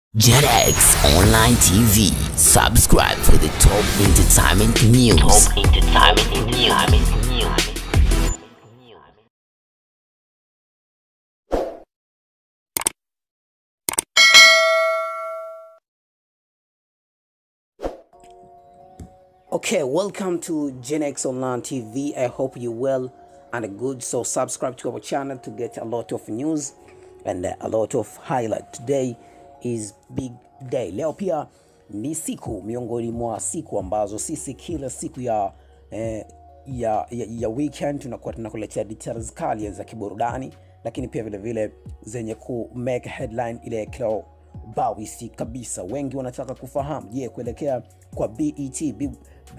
JetX Online TV. Subscribe for the top entertainment news. Top entertainment news. Okay, welcome to Gen X Online TV. I hope you well and good. So subscribe to our channel to get a lot of news and uh, a lot of highlight. Today is big day. Leo pia ni siku miongoni mwa siku ambazo sisi kila siku ya eh, ya, ya, ya weekend tunakuwa tunakuletea details kali za kiburudani, lakini pia vile vile zenye ku make headline ile kila bawisi kabisa. Wengi wanataka kufahamu, je, kuelekea kwa BET, B,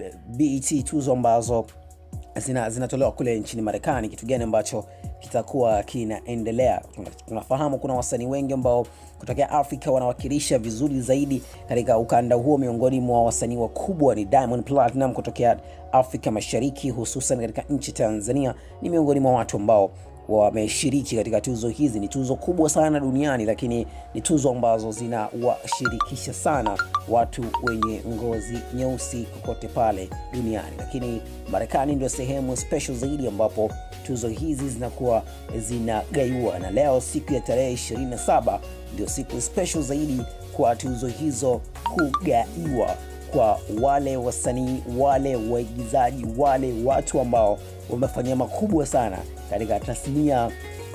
BET tuzo ambazo zina, zinatolewa kule nchini Marekani, kitu gani ambacho kitakuwa kinaendelea? Tuna- Tunafahamu kuna wasanii wengi ambao kutokea Afrika wanawakilisha vizuri zaidi katika ukanda huo. Miongoni mwa wasanii wakubwa ni Diamond Platinum kutokea Afrika Mashariki, hususan katika nchi Tanzania, ni miongoni mwa watu ambao wameshiriki katika tuzo hizi. Ni tuzo kubwa sana duniani, lakini ni tuzo ambazo zinawashirikisha sana watu wenye ngozi nyeusi kokote pale duniani, lakini Marekani ndio sehemu special zaidi ambapo tuzo hizi zinakuwa zinagaiwa, na leo siku ya tarehe 27 ndio siku special zaidi kwa tuzo hizo kugaiwa kwa wale wasanii, wale waigizaji, wale watu ambao wamefanya makubwa sana katika tasnia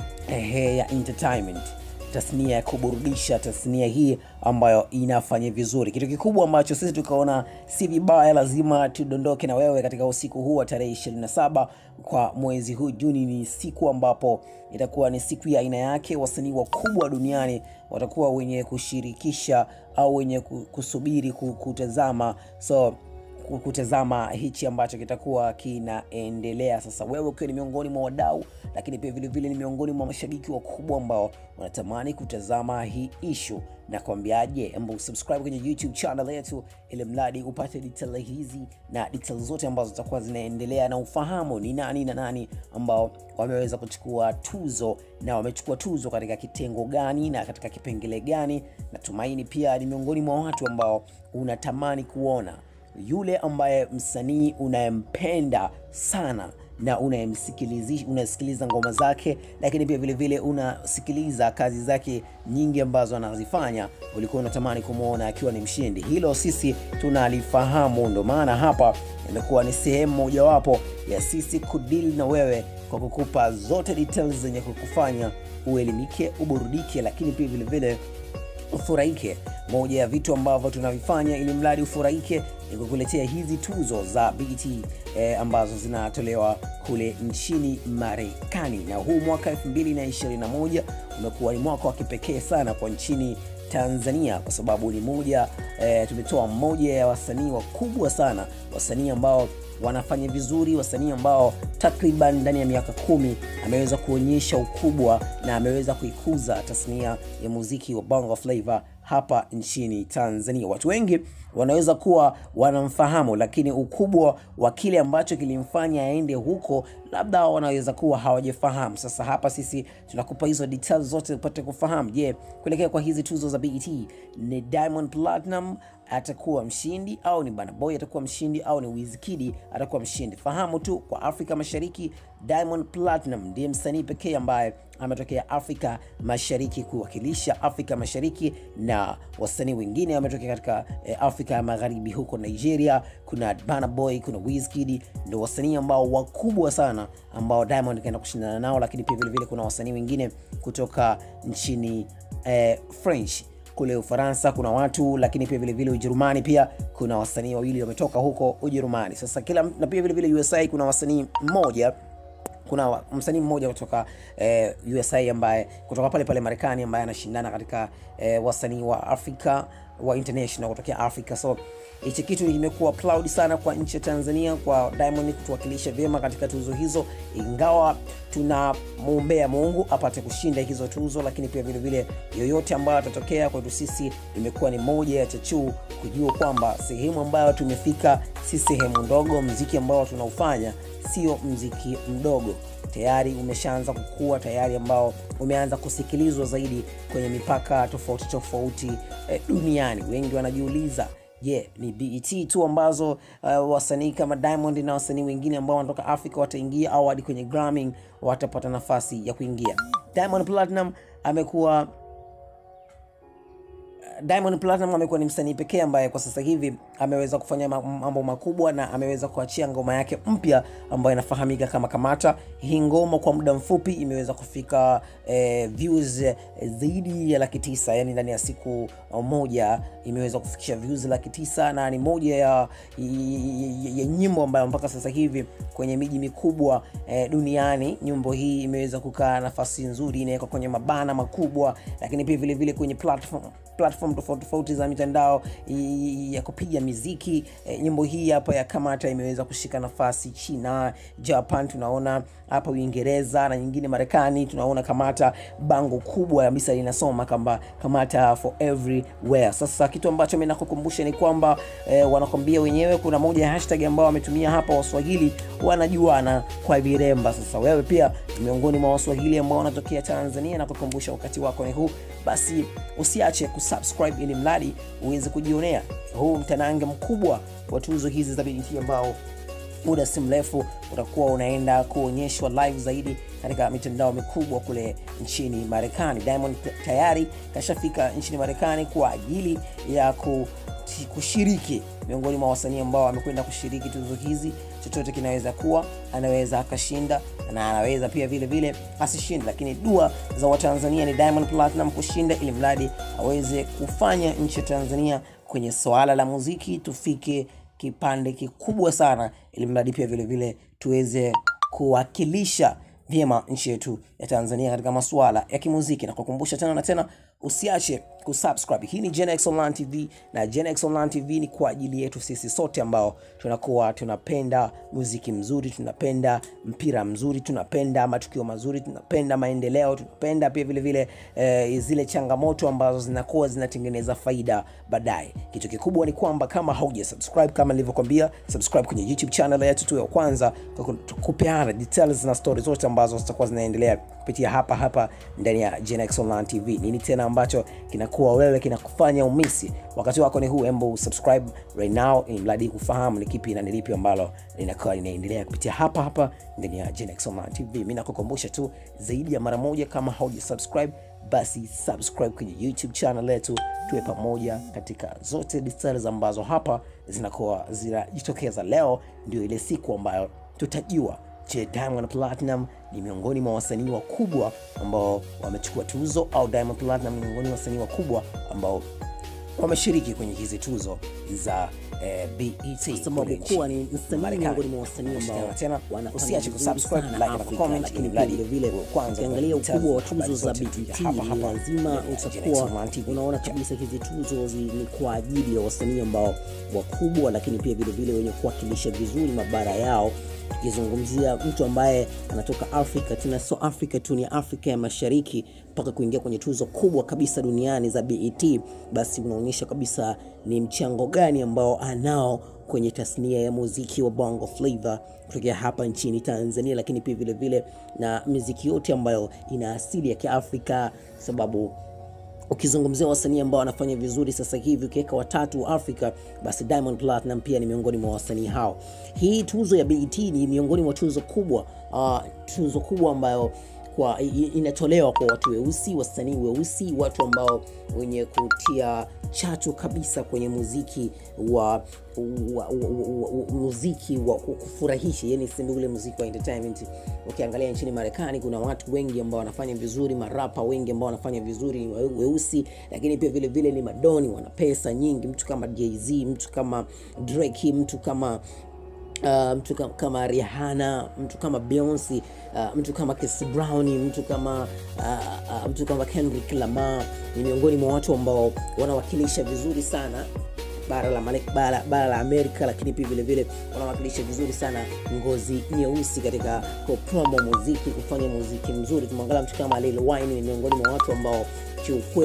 ehe, ya entertainment, tasnia ya kuburudisha, tasnia hii ambayo inafanya vizuri. Kitu kikubwa ambacho sisi tukaona si vibaya, lazima tudondoke na wewe katika usiku huu wa tarehe 27 kwa mwezi huu Juni. Ni siku ambapo itakuwa ni siku ya aina yake. Wasanii wakubwa duniani watakuwa wenye kushirikisha au wenye ku- kusubiri ku- kutazama so ku- kutazama hichi ambacho kitakuwa kinaendelea sasa wewe ukiwa ni miongoni mwa wadau lakini pia vile vile ni miongoni mwa mashabiki wakubwa ambao wanatamani kutazama hii ishu na kuambiaje amba subscribe kwenye youtube channel yetu ili mradi upate detail hizi na detail zote ambazo zitakuwa zinaendelea na ufahamu ni nani na nani ambao wameweza kuchukua tuzo na wamechukua tuzo katika kitengo gani na katika kipengele gani natumaini pia ni miongoni mwa watu ambao unatamani kuona yule ambaye msanii unayempenda sana na unayemsikilizi- unasikiliza ngoma zake lakini pia vile vile unasikiliza kazi zake nyingi ambazo anazifanya ulikuwa unatamani kumwona akiwa ni mshindi hilo sisi tunalifahamu ndo maana hapa imekuwa ni sehemu mojawapo ya sisi kudili na wewe kwa kukupa zote details zenye kukufanya uelimike uburudike lakini pia vile vile ufurahike moja ya vitu ambavyo tunavifanya ili mradi ufurahike ni kukuletea hizi tuzo za BET eh, ambazo zinatolewa kule nchini marekani na huu mwaka 221 umekuwa ni mwaka wa kipekee sana kwa nchini tanzania kwa sababu ni moja eh, tumetoa mmoja ya wasanii wakubwa sana wasanii ambao wanafanya vizuri wasanii ambao takriban ndani ya miaka kumi ameweza kuonyesha ukubwa na ameweza kuikuza tasnia ya muziki wa bongo flava hapa nchini tanzania watu wengi wanaweza kuwa wanamfahamu lakini ukubwa wa kile ambacho kilimfanya aende huko labda wanaweza kuwa hawajafahamu sasa hapa sisi tunakupa hizo details zote upate kufahamu je kuelekea kwa hizi tuzo za bet ni diamond platinum atakuwa mshindi au ni banaboy atakuwa mshindi au ni wizkidi atakuwa mshindi fahamu tu kwa afrika mashariki diamond platinum ndiye msanii pekee ambaye ametokea afrika mashariki kuwakilisha afrika mashariki na wasanii wengine wametokea katika eh, afrika ya magharibi huko nigeria kuna banaboy kuna wizkid ndo wasanii ambao wakubwa sana ambao diamond kaenda kushindana nao lakini pia vilevile kuna wasanii wengine kutoka nchini eh, french kule ufaransa kuna watu lakini pia vilevile ujerumani pia kuna wasanii wawili wametoka huko ujerumani sasa kila na pia vilevile usa kuna wasanii mmoja kuna wa- msanii mmoja kutoka eh, usa ambaye kutoka pale pale marekani ambaye anashindana katika eh, wasanii wa afrika wa international kutokea afrika so hichi kitu kimekuwa proud sana kwa nchi ya tanzania kwa diamond kutuwakilisha vyema katika tuzo hizo ingawa tunamwombea mungu apate kushinda hizo tuzo lakini pia vile vile yoyote ambayo atatokea kwetu sisi imekuwa ni moja ya chachuu kujua kwamba sehemu ambayo tumefika si sehemu ndogo mziki ambao tunaufanya sio mziki mdogo tayari umeshaanza kukua tayari ambao umeanza kusikilizwa zaidi kwenye mipaka tofauti tofauti eh, duniani wengi wanajiuliza je yeah, ni bet tu ambazo uh, wasanii kama diamond na wasanii wengine ambao wanatoka afrika wataingia au hadi kwenye gramming watapata nafasi ya kuingia diamond platinum amekuwa Diamond Platinum amekuwa ni msanii pekee ambaye kwa sasa hivi ameweza kufanya mambo makubwa na ameweza kuachia ngoma yake mpya ambayo inafahamika kama Kamata. Hii ngoma kwa muda mfupi imeweza kufika eh, views eh, zaidi ya laki tisa, yani ndani ya siku moja imeweza kufikisha views laki tisa na ni moja ya, ya, ya nyimbo ambayo mpaka sasa hivi kwenye miji mikubwa eh, duniani nyimbo hii imeweza kukaa nafasi nzuri, inawekwa kwenye mabana makubwa, lakini pia vile vile kwenye platform platform tofauti tofauti za mitandao ya kupiga miziki e, nyimbo hii hapa ya kamata imeweza kushika nafasi china japan tunaona hapa uingereza na nyingine marekani tunaona kamata bango kubwa kabisa linasoma kamba kamata for everywhere sasa kitu ambacho mi nakukumbusha ni kwamba e, wanakwambia wenyewe kuna moja ya hashtag ambao wametumia hapa waswahili wanajuana kwa viremba sasa wewe pia miongoni mwa waswahili ambao wanatokea tanzania na kukumbusha wakati wako ni huu basi usiache kusubscribe ili mradi uweze kujionea huu mtanange mkubwa wa tuzo hizi za BET ambao muda si mrefu utakuwa unaenda kuonyeshwa live zaidi katika mitandao mikubwa kule nchini marekani diamond tayari kashafika nchini marekani kwa ajili ya ku kushiriki miongoni mwa wasanii ambao wamekwenda kushiriki tuzo hizi chochote kinaweza kuwa anaweza akashinda na anaweza pia vile vile asishinde lakini dua za watanzania ni diamond platinum kushinda ili mradi aweze kufanya nchi ya tanzania kwenye swala la muziki tufike kipande kikubwa sana ili mradi pia vile vile tuweze kuwakilisha vyema nchi yetu ya tanzania katika masuala ya kimuziki na kukumbusha tena na tena usiache kusubscribe hii ni Gen Online TV na Gen Online TV ni kwa ajili yetu sisi sote ambao tunakuwa tunapenda muziki mzuri tunapenda mpira mzuri tunapenda matukio mazuri tunapenda maendeleo tunapenda pia vile vile eh, zile changamoto ambazo zinakuwa zinatengeneza faida baadaye kitu kikubwa ni kwamba kama hauja subscribe kama nilivyokwambia subscribe kwenye youtube channel yetu tu ya kwanza kupeana details na story zote ambazo zitakuwa zinaendelea kupitia hapa hapa ndani ya Gen Online TV nini tena ambacho kinakuwa wewe kinakufanya umisi wakati wako ni huu embo subscribe right now ili mradi kufahamu ni kipi na ni lipi ambalo linakuwa linaendelea kupitia hapa hapa ndani ya Gen Online TV mimi nakukumbusha tu zaidi ya mara moja kama hauja subscribe basi subscribe kwenye youtube channel yetu tuwe pamoja katika zote details ambazo hapa zinakuwa zinajitokeza leo ndio ile siku ambayo tutajua je diamond platinum ni miongoni mwa wasanii wakubwa ambao wamechukua tuzo au diamond platinum ni miongoni mwa wasanii wakubwa ambao wameshiriki kwenye hizi tuzo za eh, BET sababu kuwa ni msanii miongoni mwa wasanii ambao tena wanafanya usiache vizuri kusubscribe sana like na Afrika, comment lakini ili pia mradi vile vile uwe kwanza ukiangalia kupata ukubwa wa habari tuzo za zote BET hapa ni hapa lazima ndani ya Gen utakuwa Online TV. unaona kabisa hizi tuzo zi- ni kwa ajili ya wasanii ambao wakubwa lakini pia vile vile wenye kuwakilisha vizuri mabara yao tukizungumzia mtu ambaye anatoka afrika tena sio afrika tu ni afrika ya mashariki mpaka kuingia kwenye tuzo kubwa kabisa duniani za bet basi unaonyesha kabisa ni mchango gani ambao anao kwenye tasnia ya muziki wa bongo flava kutokea hapa nchini tanzania lakini pia vile vile na miziki yote ambayo ina asili ya kiafrika sababu ukizungumzia wasanii ambao wanafanya vizuri sasa hivi ukiweka watatu wa afrika basi diamond platinum pia ni miongoni mwa wasanii hao hii tuzo ya bet ni miongoni mwa tuzo kubwa uh, tuzo kubwa ambayo kwa i- i- inatolewa kwa watu weusi wasanii weusi watu ambao wenye kutia chachu kabisa kwenye muziki wa, wa, wa, wa, wa muziki wa ku- kufurahisha yani seme ule muziki wa entertainment ukiangalia nchini marekani kuna watu wengi ambao wanafanya vizuri marapa wengi ambao wanafanya vizuri ni weu- weusi lakini pia vile vile ni madoni wana pesa nyingi mtu kama jz mtu kama drake mtu kama Uh, mtu kama, kama Rihanna, mtu kama Beyonce, uh, mtu kama Chris Brown, mtu kama uh, uh, mtu kama Kendrick Lamar ni miongoni mwa watu ambao wanawakilisha vizuri sana bara la, Malek, bara, bara la Amerika, lakini pia vile vile wanawakilisha vizuri sana ngozi nyeusi katika kupromo muziki, kufanya muziki mzuri. Tumwangalia mtu kama Lil Wayne ni miongoni mwa watu ambao kiukweli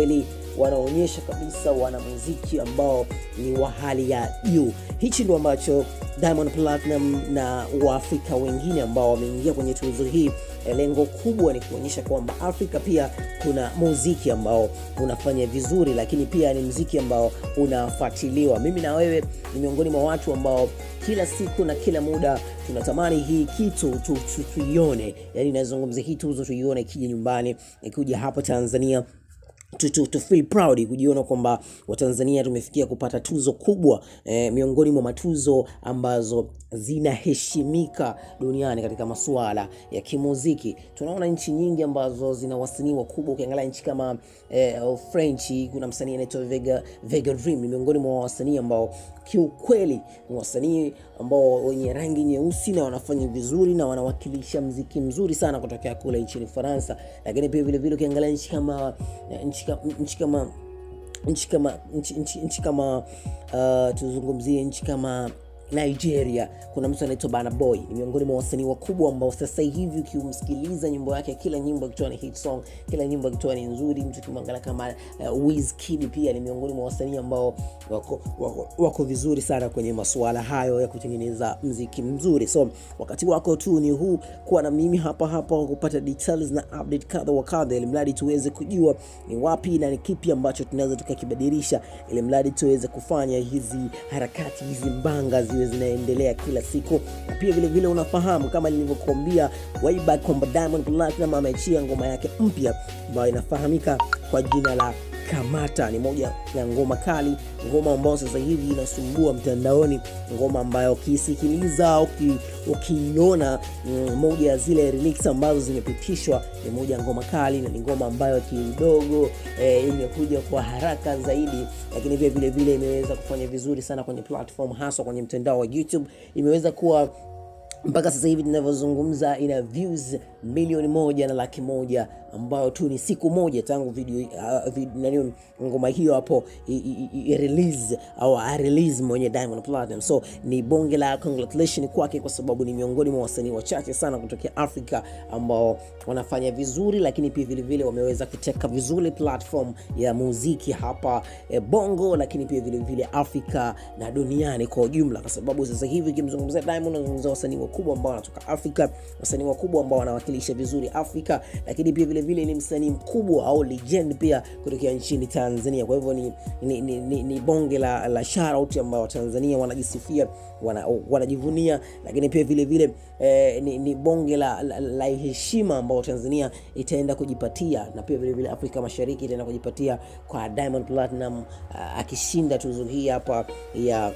wanaonyesha kabisa wana muziki ambao ni wa hali ya juu hichi ndio ambacho diamond platinum na waafrika wengine ambao wameingia kwenye tuzo hii eh, lengo kubwa ni kuonyesha kwamba afrika pia kuna muziki ambao unafanya vizuri lakini pia ni mziki ambao unafuatiliwa mimi na wewe ni miongoni mwa watu ambao kila siku na kila muda tunatamani hii kitu tu- tu- tuione yani nazungumzia hii tuzo tuione ikija nyumbani ikija hapa tanzania to, to, to feel proud kujiona kwamba watanzania tumefikia kupata tuzo kubwa eh, miongoni mwa matuzo ambazo zinaheshimika duniani katika masuala ya kimuziki tunaona nchi nyingi ambazo zina wasanii wakubwa ukiangalia nchi kama eh, french kuna msanii anaitwa vega, vega dream ni miongoni mwa wasanii ambao kiukweli ni wasanii ambao wenye rangi nyeusi na wanafanya vizuri na wanawakilisha mziki mzuri sana kutokea kule nchini faransa lakini pia vile vile ukiangalia nchi kama nchi kama, nchi kama nchi kama nchi, nchi, nchi kama uh, tuzungumzie nchi kama nigeria kuna mtu anaitwa bana boy ni miongoni mwa wasanii wakubwa ambao sasa hivi ukimsikiliza nyimbo yake kila nyimbo akitoa ni hit song kila nyimbo akitoa ni nzuri mtu ukimwangalia kama uh, Wizkid pia ni miongoni mwa wasanii ambao wako, wako, wako vizuri sana kwenye masuala hayo ya kutengeneza mziki mzuri so wakati wako tu ni huu kuwa na mimi hapa hapa kupata details na update kadha wa kadha ili mradi tuweze kujua ni wapi na ni kipi ambacho tunaweza tukakibadilisha ili mradi tuweze kufanya hizi harakati hizi mbanga ziwe zinaendelea kila siku na pia vile vile unafahamu kama nilivyokuambia way back kwamba diamond platinum ameachia ngoma yake mpya ambayo inafahamika kwa jina la kamata ni moja ya ngoma kali ngoma ambayo sasa hivi inasumbua mtandaoni ngoma ambayo ukiisikiliza uki- ukiiona mm, moja ya zile remix ambazo zimepitishwa ni moja ya ngoma kali na ni ngoma ambayo kidogo eh, imekuja kwa haraka zaidi lakini pia vile vile imeweza kufanya vizuri sana kwenye platform haswa kwenye mtandao wa youtube imeweza kuwa mpaka sasa hivi tunavyozungumza ina views milioni moja na laki moja ambayo tu ni siku moja tangu video, uh, vid, nani, ngoma hiyo hapo i, i, i, release au a release mwenye Diamond Platinum. So ni bonge la congratulation kwake, kwa sababu ni miongoni mwa wasanii wachache sana kutokea Afrika ambao wanafanya vizuri, lakini pia vile vile wameweza kuteka vizuri platform ya muziki hapa eh, Bongo, lakini pia vile vile Afrika na duniani kwa ujumla, kwa sababu sasa hivi ukimzungumzia Diamond unazungumzia wasanii wakubwa ambao wanatoka Afrika, wasanii wakubwa ambao wanawakilisha vizuri Afrika, lakini pia vile vile ni msanii mkubwa au legend pia kutokea nchini Tanzania. Kwa hivyo ni, ni, ni, ni, ni bonge la, la shoutout ambao Tanzania wanajisifia wana, wanajivunia, lakini pia vile vile eh, ni, ni bonge la, la, la heshima ambao Tanzania itaenda kujipatia na pia vile vile Afrika Mashariki itaenda kujipatia kwa Diamond Platinum uh, akishinda tuzo hii hapa ya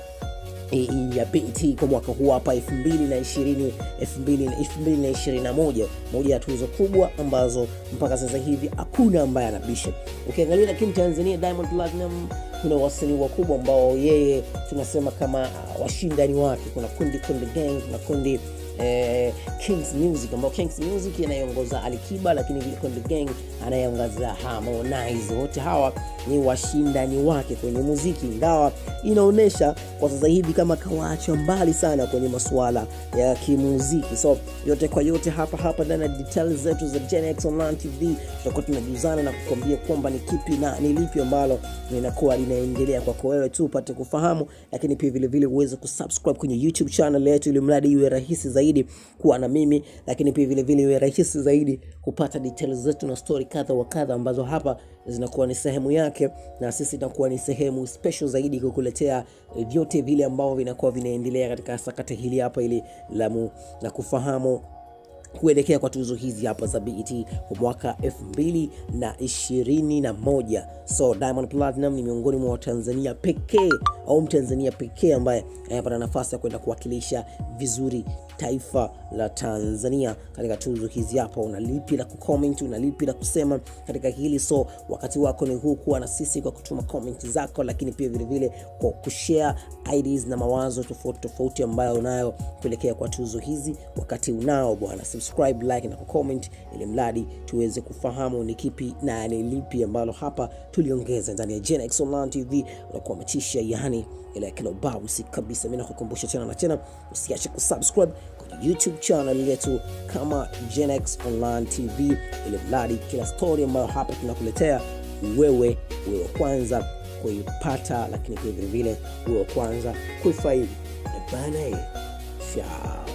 ya BET kwa mwaka huu hapa 2020 2021 moja ya tuzo kubwa ambazo mpaka sasa hivi hakuna ambaye anabisha ukiangalia lakini tanzania diamond platinum kuna wasanii wakubwa ambao yeye tunasema kama uh, washindani wake kuna kundi kundi gang kuna kundi eh, Kings Music ambao Kings Music inayeongoza Alikiba, lakini vile Konde Gang anayeongoza Harmonize. Wote hawa ni washindani wake kwenye muziki, ingawa inaonyesha kwa sasa hivi kama kawaachwa mbali sana kwenye masuala ya kimuziki. So yote kwa yote, hapa hapa ndani ya details zetu za Gen X Online TV tutakuwa tunajuzana na kukwambia kwamba ni kipi na ni lipi ambalo linakuwa linaendelea kwako wewe tu upate kufahamu, lakini pia vile vile uweze kusubscribe kwenye YouTube channel yetu ili mradi iwe rahisi zaidi kuwa na mimi, lakini pia vile vile iwe rahisi zaidi kupata details zetu na story kadha wa kadha ambazo hapa zinakuwa ni sehemu yake, na sisi itakuwa ni sehemu special zaidi kukuletea eh, vyote vile ambavyo vinakuwa vinaendelea katika sakata hili hapa ili la, mu, la kufahamu kuelekea kwa tuzo hizi hapa za BET kwa mwaka 2021. So Diamond Platinum ni miongoni mwa Watanzania pekee au Mtanzania pekee ambaye anapata nafasi ya kwenda kuwakilisha vizuri taifa la Tanzania katika tuzo hizi hapa. Una lipi la kucomment, una lipi la kusema katika hili? So wakati wako ni huu, kuwa na sisi kwa kutuma comment zako, lakini pia vile vile kwa kushare ideas na mawazo tofauti tofauti ambayo unayo kuelekea kwa tuzo hizi. Wakati unao bwana, subscribe, like na kucomment, ili mradi tuweze kufahamu ni kipi na ni lipi ambalo hapa tuliongeza ndani ya Gen X Online TV. Unakuwa umetisha yani ile kila bounce kabisa. Mimi nakukumbusha tena na tena, usiache kusubscribe kwenye YouTube channel yetu kama Gen X Online TV, ili mradi kila story ambayo hapa tunakuletea wewe uwe wa kwanza kuipata lakini pia vilevile uwe wa kwanza kuifaidi bana chao